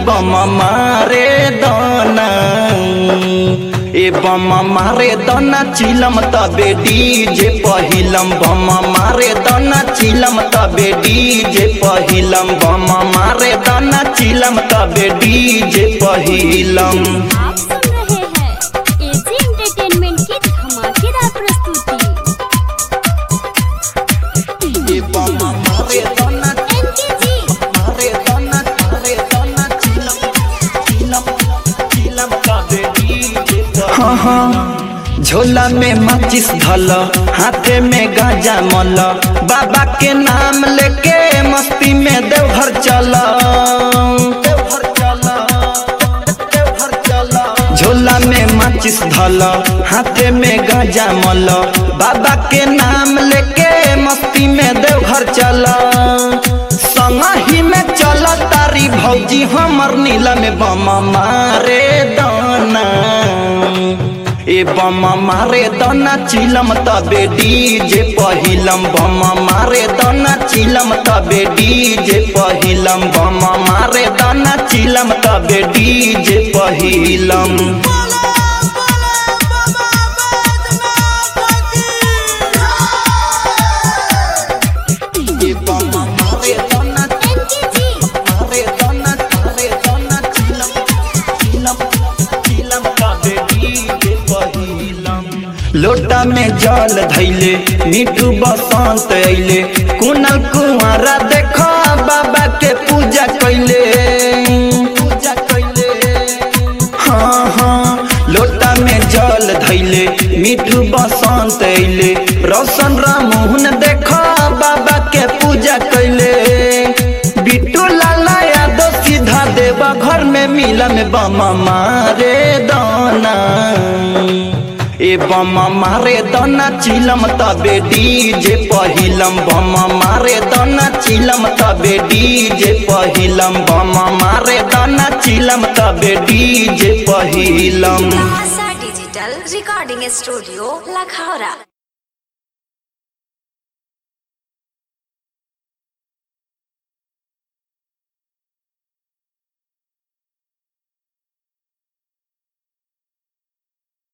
में बम मारे दाना ए बम मारे दाना चिलम तबे डीजे पहिलम बम मारे दाना चिलम तबे डीजे पहिलम बम मारे दाना चिलम तबे डीजे पहिलम आप सुन रहे हैं एजी एंटरटेनमेंट की धमाकेदार प्रस्तुति ए बम मारे दाना एनकेजी मारे दाना मारे दाना चिलम चिलम चिलम तबे डीजे हाँ हाँ झोला में माचिस धल हाथे में गांजा मल बाबा के नाम लेके मस्ती में देवघर चल देवघर चल देवघर चल झोला में माचिस धल हाथे में गांजा मल बाबा के नाम लेके मस्ती में देवघर चल संगही में चल तारी भौजी हमर नीला में बम मारे दाना ए बम मारे दाना चिलम तबे डीजे पहिलम बम मारे दाना चिलम तबे डीजे पहिलम बम मारे दाना चिलम तबे डीजे पहिलम ए बम मारे दाना एनकेजी मारे दाना मारे दाना चिलम चिलम चिलम तबे डीजे पहिलम लोटा में जल धैले मिठू बसंत अइले कुनल कुंवारा देखो बाबा के पूजा कैले पूजा कैले हाँ हाँ लोटा में जल धैले मिठू बसंत अइले रोशन रामोहन देखो बाबा के पूजा कैले बिट्टू लाला यादव सीधा देवा घर में मिला में बम मारे दाना ए बम मारे दाना चिलम तबे डीजे पहिलम बम मारे दाना चिलम तबे डीजे पहिलम बम मारे दाना चिलम तबे डीजे पहिलम Bahasa Digital Recording Studio, Lakhara.